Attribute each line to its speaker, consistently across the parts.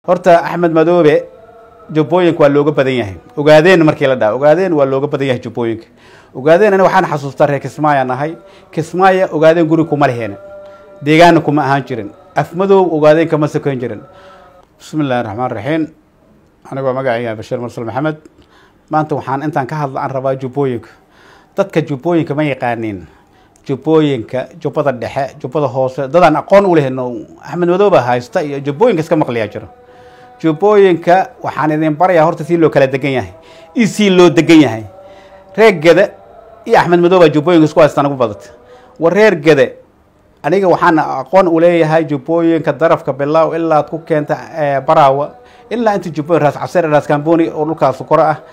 Speaker 1: horta axmed madoobe jubbooyinka waa looga badan yahay ogaadeen markii la dhaha ogaadeen waa looga badan yahay jubbooyinka ogaadeen ani waxaan xasuustaa reer kismaayo nahay kismaayo ogaadeen guri kuma leheena deegaana kuma ahaan jirin afmadow ogaadeen kama sokan jirin bismi illahi raxmaan raxiim anigoo magacayga bashiir mursal maxamed maanta waxaan intaan ka hadla aan rabaa jubbooyinka dadka jubbooyinka ma yaqaaniin jubbooyinka jubbada dhexe jubbada hoose dadaan aqoon u lehen axmed madooba haysta iyo jubbooyinka iska maqliyaa jiro jubbooyinka waxaan idin barayaa horta sii loo kala degan yahay iyo sii loo degan yahay reer gede iyo axmed madooba jubbooyinka isku haystaan ugu badata war reer gede aniga waxaan aqoon u leeyahay jubbooyinka darafka bilaaw ilaa ad ku keenta baraawa ilaa inta jubbooyin raas cabsir raas kamboni oo dhulkaas kore ah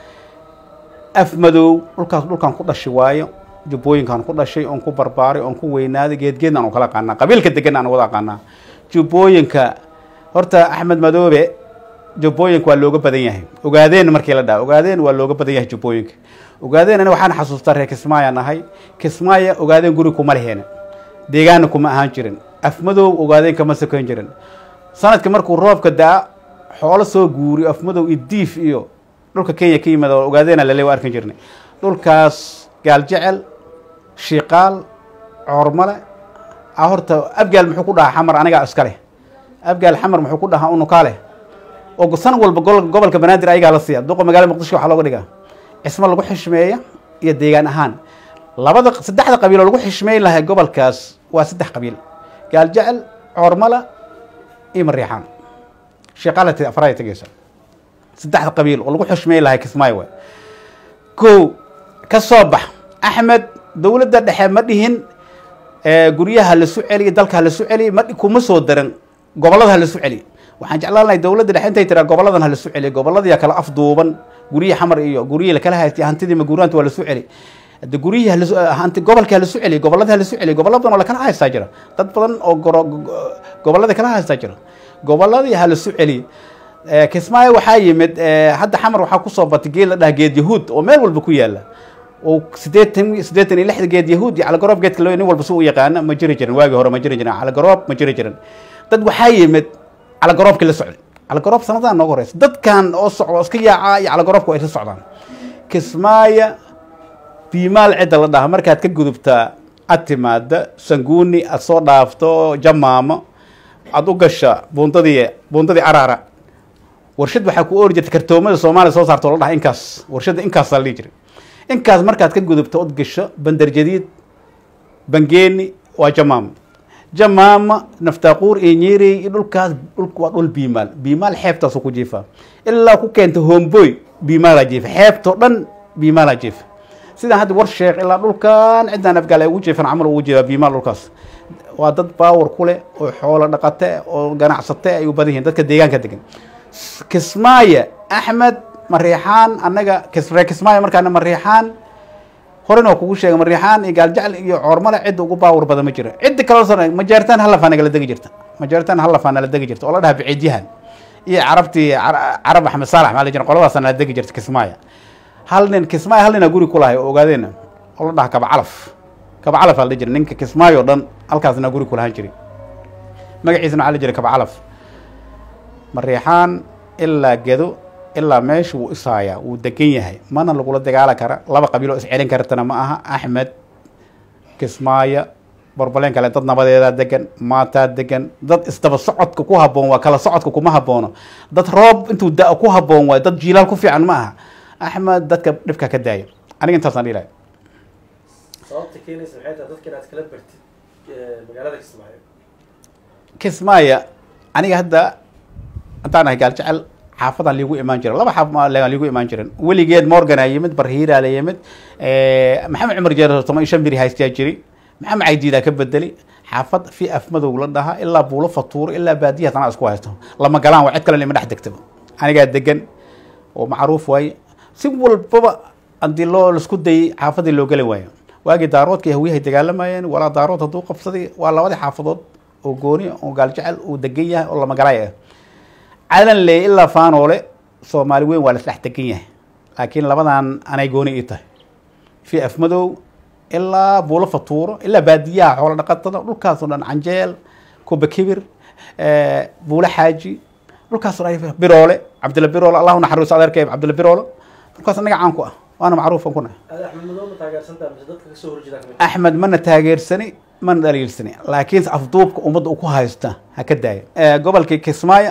Speaker 1: af madow dhulkaas dhulkan ku dhashi waayo jubbooyinkaan ku dhashay oon ku barbaaray oon ku weynaaday geedgeedna aan kala aqaanaa qabiilka degan aan wada aqaanaa jubbooyinka horta axmed madoobe jubbooyinka waa looga badan yahay ogaadeen markii la dhaha ogaadeen waa looga badan yahay jubbooyinka ogaadeen ani waxaan xasuustaa reer kismaayo nahay kismaayo ogaadeen guri kuma leheena deegaana kuma ahaan jirin afmadow ogaadeen kama sokan jirin sanadka markuu roobka da-a xoolo soo guuriyo afmadow iyo diif iyo dhulka kenya ka yimaada ogaadeena lale waa arkan jirnay dhulkaas gaaljecel shiiqaal coormale a horta abgaal muxuu ku dhahaa xamar anigaa iska leh abgaal xamar muxuu ku dhahaa unukaa leh oo san walba gobolka banaadir ayagaa la siiya duqa magaalada muqdisho waxaa looga dhigaa cismo lagu xishmeeya iyo deegaan ahaan labada saddexda qabiil oo lagu xishmeyn lahay gobolkaas waa saddex qabiil gaaljecel coormala iyo mariixaan shiiqaalati afraaya tegeysa saddexda qabiil oo lagu xishmeyn lahay kismaayo waay ko ka soo bax axmed dowladda dhexe ma dhihin guryaha lasu celiy dalka halasu celiy ma kuma soo daran gobolada halasu celiy waxaan jeclaan lahay dowladda dhexe intay tiraa goboladan halasu celiy goboladiya kala afduuban guryihii xamar iyo guryihii lakala haystay hantidii maguuraanta waa lasu celi hade guryihii hanti gobolka halasu celiy gobolada halasu celiy gobollo badan oo lakala haystaa jira dad badan oo gobolada kala haystaa jira goboladii halasu celiy kismaayo waxaa yimid hadda xamar waxaa kusoo batay geed la dhaha geed yahuud oo meel walba ku yaala oo sideetan siddeetan iyo lixda geed yahuud iyo calgaroob geedka loo nin walba si u yaqaana ma jiri jirin waagii hore ma jiri jirin calgaroob ma jiri jirin dad waxaa yimid calgaroobkii la socday calgaroob sanadaan nooga horeysa dadkan oo socdo iska yaacaa iyo calgaroobka ay la socdaan kismaayo biimaal cidda la dhaha markaad ka gudubtaa ad timaada sanguuni aad soo dhaafto jamaamo aada u gasha buundadii buundadii araara warshad waxaa ku oori jirta kartoomada soomaaliya soo saarto la dhaha inkaas warshadda inkaasaa la dhihi jiray inkaas markaad ka gudubto od gasho bandar jadiid bangeeni waa jamaamo jamaama naftaaquur iyo nyerey iyo dhulkaas dhulka waa dhul biimaal biimaal xeebtaasu ku jiifaa ilaa ku keenta homboy biimaalaa jiifa xeebtoo dhan biimaalaa jiifa sidaan hadda war sheekh ilaa dhulkan ciddaan afgaal ay ugu jiifan camal ugu jeedaa biimaal dhulkaas waa dad baawar ku leh oo xoolo dhaqate oo ganacsate ay u badan yihiin dadka deegaanka degan kismaayo axmed mariixaan annaga ree kismaayo markaana mariixaan horena waa kugu sheegay mariixaan iyo gaaljecel iyo coormale cidda ugu baawar badan ma jiro cidda kale majeertaan halafaa nagala degi jirta majeertaan halafaa nala degi jirta oo la dhaha biciidyahan iyo carabtii carab axmed saalax maa la jira qoladaasa nala degi jirta kismaayo hal nin kismaayo hal ninaa guri ku lahay oo ogaadeena oo la dhaha kabacalaf kabacalaf aa la jira ninka kismaayo o dhan halkaasna guri kulahaan jiri magaciisana waxaa la jira kabacalaf mariixaan ilaa gedo ilaa meesha wuu isaayaa wuu degan yahay mana lagula dagaala kara laba qabiil oo iscelin kartana ma aha axmed kismaayo borbaleen kale dad nabadeedaa degan maataa degan dad isdaba socodka ku haboon waa kala socodka kuma haboono dad roob intuu da- ku haboon waayo dad jiilaal ku fiican ma aha axmed dadka dhibka ka daaya aniga intaasaan dhihi lahay
Speaker 2: sababta keenaysa maxay tahay dadka inaad kala bartid magaalada kismaayo
Speaker 1: kismaayo aniga hadda haddaan ahay gaaljecel xaafadaan liigu imaan jira laba xaafadaan liigu imaan jirin weligeed morgan aa yimid barhiiraa la yimid maxamed cumar jeer toban iyo shan biri haystaa jiri maxamed caydiidaa ka bedeli xaafad fi afmadow la dhaha ilaa buulo fatuuro ilaa baadiya tanaa isku haysto lama galaan waa cid kale ima dhex degtaba anigaa degan oo macruuf waaye si walbaba haddii loo laisku dayay xaafadii loo geli waayo waagii daaroodka iyo hawiyahay dagaalamayeen walaa daarood hadduu qabsaday waa labadii xaafadood oo gooni oo gaaljecel uu degan yahay oo lamagalaay ah calan leey ilaa faanoole soomaali weyn waa lasdhex degan yahay laakiin labadan anay gooni ii tahay fi afmadow ilaa buulo fatuuro ilaa baadiyaha xoolo dhaqatada dhulkaasoo dhan canjeel kuba kibir buulo xaaji dhulkaas biroole cabdilla biroole allahu naxariiso adeerkay cabdilla biroole dhulkaas anaga caan ku ah waana macruufan ku nahay
Speaker 2: ada axmed madow ma taageersantaa mise dadka kasoo horjeeda kamid
Speaker 1: axmed mana taageersani mana dhaliilsani laakiinse afduubka ummadda uu ku haysta ha ka daaya gobolkii kismaayo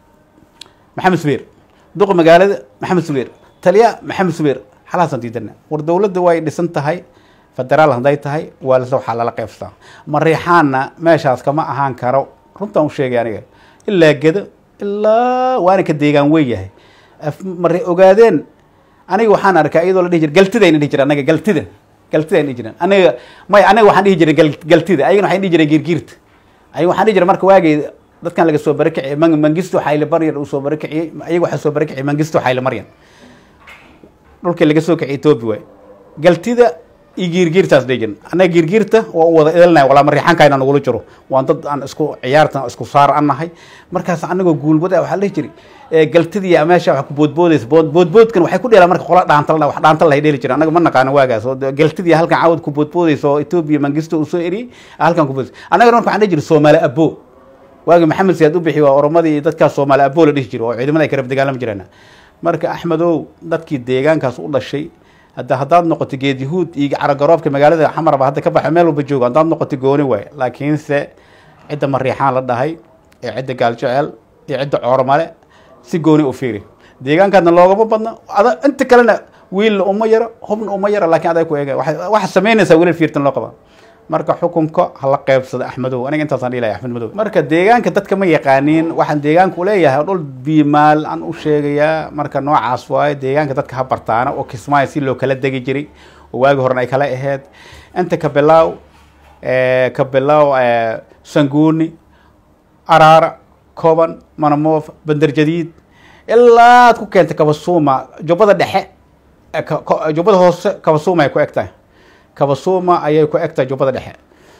Speaker 1: maxamed subeer duqa magaalada maxamed subeer taliya maxamed subeer xalaasaan diidana war dowladda way dhisan tahay federaal hadday tahay waa lase waxaa lala qeybsataa mariixaanna meeshaas kama ahaan karo runtaan u sheegay aniga ilaa gedo ilaa waana ka deegaan wey yahay mari ogaadeen aniga waxaan arkaa iyadoo la dhihi jira galtidayna dhihi jira anaga galtida galtidayna dhihi jireen aniga may aniga waxaan dhihi jiray gal- galtida ayagana waxay dhihi jireen giirgiirta ayaga waxaan dhihi jiray marka waagay dadkan laga soo barakiciyay man mangisto xayle baryan uu soo barakiciyey ayaga waxaa soo barakiciyay mangisto xayle maryan dhulkii laga soo kiciyay etoobiya waay galtida iyo giirgiirtaas dhihi jirin annaga giirgiirta waa u wada idalnahay walaa mariixankayna nagula jiro waan dad aan isku ciyaartan isku saar an nahay markaas anagoo guulbada waxaa la dhihi jiray ee galtidii meesha wax ku boodboodaysa bood boodboodkan waxay ku dheelaan marka qola dhaantal wax dhaantal lahay dheeli jira anaga ma naqaano waagaas oo de- galtidii halkan cawad ku boodboodaysa oo etoobiya mangisto uu soo eriyey halkan ku boodaysa annaga marka waxaan dhihi jiray soomaali abo waagi maxamed siyaad u bixi waa oromadii iyo dadkaas soomaali abo la dhihi jiro oo ciidamada ay ka rab dagaalami jireen marka axmedow dadkii deegaankaas u dhashay hadda haddaad noqoto geed yahuud iyo caragaroobka magaalada xamarba hadda ka baxa meel walba joogo haddaad noqoto gooni waay laakiinse cidda mariixaan la dhahay ee cidda gaaljecel iyo cidda coormale si gooni u fiiri deegaankaadna loogama badna ada inta kalena wiilna uma yaro hubna uma yaro laakiin aday ku eega waxay- waxaa samaynaysaa wiilal fiirtan loo qabaa marka xukunka hala qeybsada axmedow aniga intaasaan dhihi lahay axmed madow marka deegaanka dadka ma yaqaaniin waxaan deegaanka uleeyahay dhul biimaal aan u sheegayaa marka noocaas waaye deegaanka dadka ha bartaana oo kismaayo si loo kala degi jiray oo waagi horena ay kala aheyd inta ka bilaaw ka bilaaw sanguuni araara koban manamoof bandar jadiid ilaa ad ku keentay kabasuuma jubbada dhexe eh, ka- ka- jubbada hoose kabasuuma ay ku eg tahay kabasuuma ayay ku eg tahay jubbada dhexe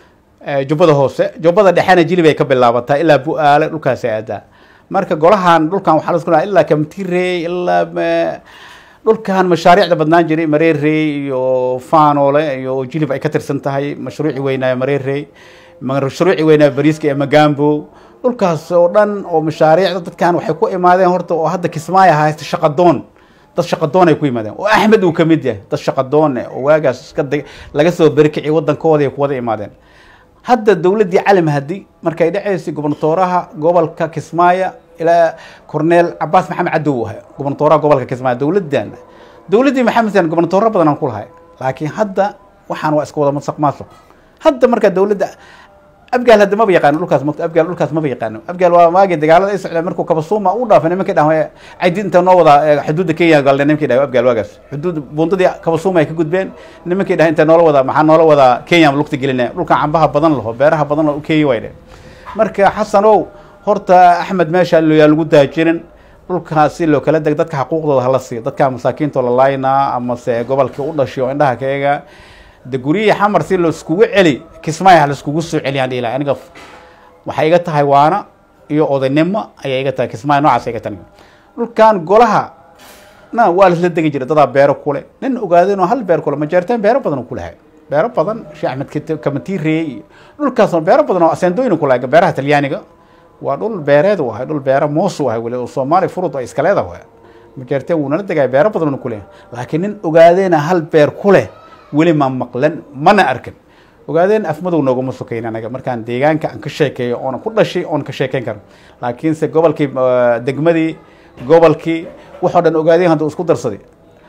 Speaker 1: Eh, jubbada hoose jubbada dhexena jilib ay ka bilaabataa ilaa bu-aale dhulkaasi aadaa marka golahan dhulkan waxaa lasku ilaa kamtirey ilaa ma- dhulkan mashaariicda badnaan jiray mareerey iyo faanoole iyo jilib ay ka tirsan tahay mashruuci weynaayo mareerey mashruuci weynaayo bariiska ee magambo dhulkaas oo dhan oo mashaariicda dadkan waxay ku imaadeen horta oo hadda kismaayo haysta shaqadoon dad shaqadoon ay ku yimaadeen oo axmed uu kamid yahay dad shaqadoon eh oo waagaas iska dag- laga soo berikiciy wadankooda ay kuwada imaadeen hadda dowladdii cali mahdi markay dhaceysay gobernatooraha gobolka kismaayo ilaa corneel cabaas maxamed cadow uu ahay gobernatooraha gobolka kismaayo dowladdan dowladdii maxamed siyan gobernatooro badan aan ku lahay laakiin hadda waxaan waa iska wada masaq maasuq hadda marka dowladda abgaal hadda maba yaqaano dhulkaas mogta abgaal dhulkaas maba yaqaano abgaal waa maagi dagaalada ay socdeen markuu kabasuuma u dhaafay nimankii dhahay caydi inta noo wada eh, xuduudda kenya galnay nimankii dhahay abgaal waagaas xuduud buundadii kabasuuma ay ka gudbeen nimankii dhahay inta noola wada maxaa noola wada kenya lugta gelinaya dhulkan cambaha badan laho beeraha badan laho u kenya way dhe marka xasanow horta axmed meesha yaa lagu daajirin dhulkaasi loo kala deg dadka xaquuqdooda hala siiyo dadka masaakiinta la laynaa amase gobolkii u dhashay oo indhaha ka eega de guryihii xamar si laiskugu celi kismaayo ha laiskugu soo celiyaan dhihi lahay aniga waxay iga tahay waana iyo odaynimo ayay iga tahay kismaayo noocaas ay iga tahay dhulkan golaha na waa laisla degi jiray dadaa beero kule nin ogaadeen oo hal beer kule majeerteen beero badan uu ku lahay beero badan sheekh axmed Kit- kamatiirey iyo dhulkaasoo beero badan oo aseendooyin ku lahay beeraha talyaaniga waa dhul beereed uu ahay dhul beero moos uu ahay weli oo soomaali furud ay iska leedahay majeerteen wuu nala degaya beero badan uu ku leeyahay laakiin nin ogaadeena hal beer ku leh weli ma maqlan mana arkin ogaadeen afmadow nooguma sokayn anaga markaan deegaanka aan ka sheekeeyo oona ku dhashay oon ka sheekeyn karo laakiinse gobolkii eh, degmadii gobolkii waxoo dhan ogaadeen hadda uu isku darsaday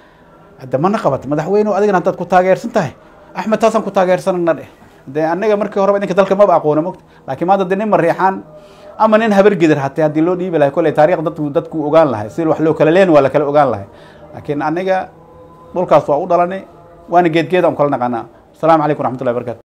Speaker 1: hadda mana qabat madaxweyne adigana haddaad ku taageersan tahay axmed taasaan ku taageersanana dheh de anaga markii horeba idinka dalka maba aqoona mogta laakiin maanta de nin mariixaan ama nin habar gidir hatee haddii loo dhiibi lahay kolley taariikh dadku dadku ogaan lahay si wax loo kala leen waa la kala ogaan lahay laakiin aniga dhulkaas waa u dhalanay waana geedgeed aan kala naqaanaa asalaamu calaykum raxmatullahi barakaatu